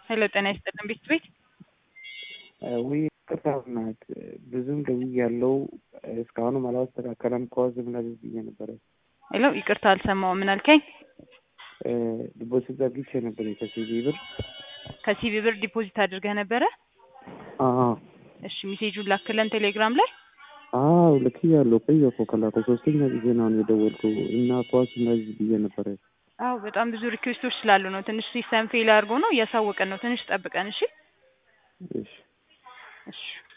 ሄሎ ጤና ይስጥልን ቤት ቤት ውይ ቅርታ ናት ብዙም ደውዬ ያለው እስካሁንም አላስተካከለም። ከዋዝ ምናምን ብዬ ነበረ። ሄሎ ይቅርታ አልሰማሁም። ምን አልከኝ? ዲፖዚት ዘግቼ ነበር ከሲቢ ብር። ከሲቢ ብር ዲፖዚት አድርገህ ነበረ? አዎ እሺ ሜሴጁን ላክለን ቴሌግራም ላይ አዎ ልክ ያለው ቆየ እኮ ከላከ ሶስተኛ ጊዜ ነው አሁን የደወልኩ እና ከዋዝ እንደዚህ ብዬ ነበረ። አዎ በጣም ብዙ ሪኩዌስቶች ስላሉ ነው። ትንሽ ሲስተም ፌል አድርጎ ነው እያሳወቀን ነው። ትንሽ ጠብቀን እሺ። እሺ እሺ